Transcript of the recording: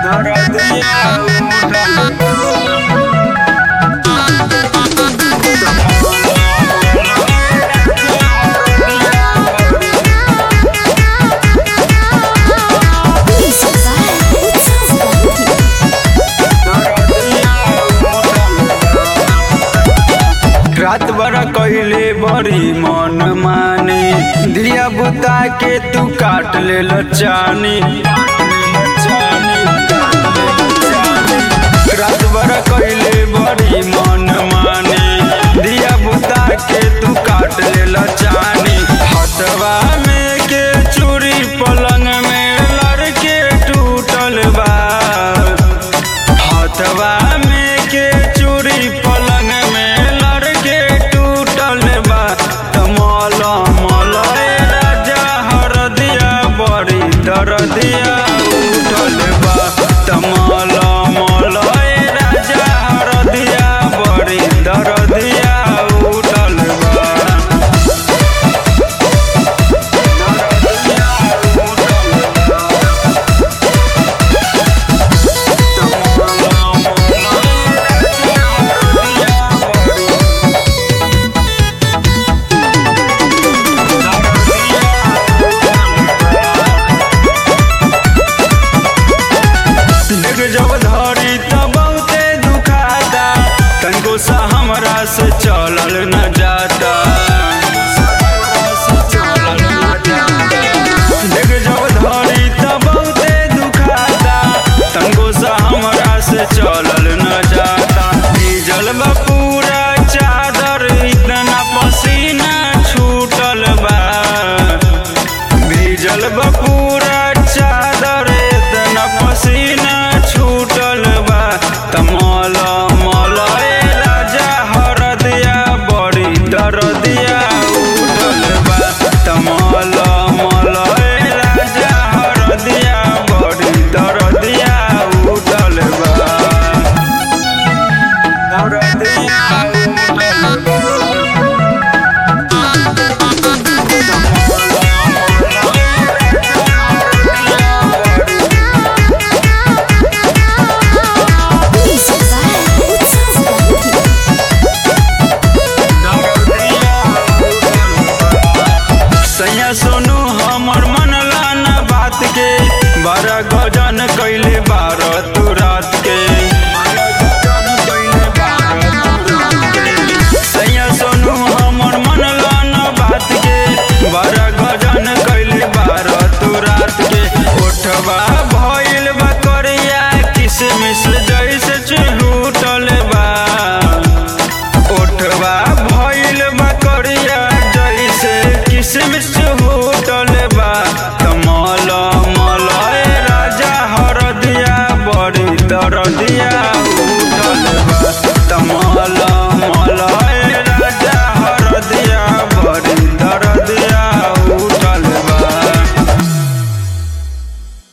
रात बड़ा कैले बड़ी मन मानी दिया बुता के तू काट ले लचानी रात बड़ा कैले बड़ी मन मानी दिया बुता के तू काट ले लचानी हटवा में के चूड़ी पलंग में लड़के टूटल बा हथवा में के चूड़ी पलंग में लड़के टूटल बा तमल मल राजा हरदिया बड़ी दरदिया उठल बा तमल मल राजा हरदिया बड़ी दरदिया उठल बा दरदिया उठल बा देख जब धरी त बहुते दुखाता तनको सा हमरा से चलल न जाता देख जब धरी त बहुते दुखाता तनको सा हमरा से चलल न जाता भीजल बा पूरा चादर इतना पसीना छूटल बा भीजल बा पूरा चादर इतना पसीना छूटल बा तमल मल राजा हरदिया बड़ी दरदिया उठल बा तमल मल राजा हरदिया बड़ी दरदिया उठल बा दरदिया उठल बा सैया सोनू हमर मनला न बात के बड़ा गजन कैले बारत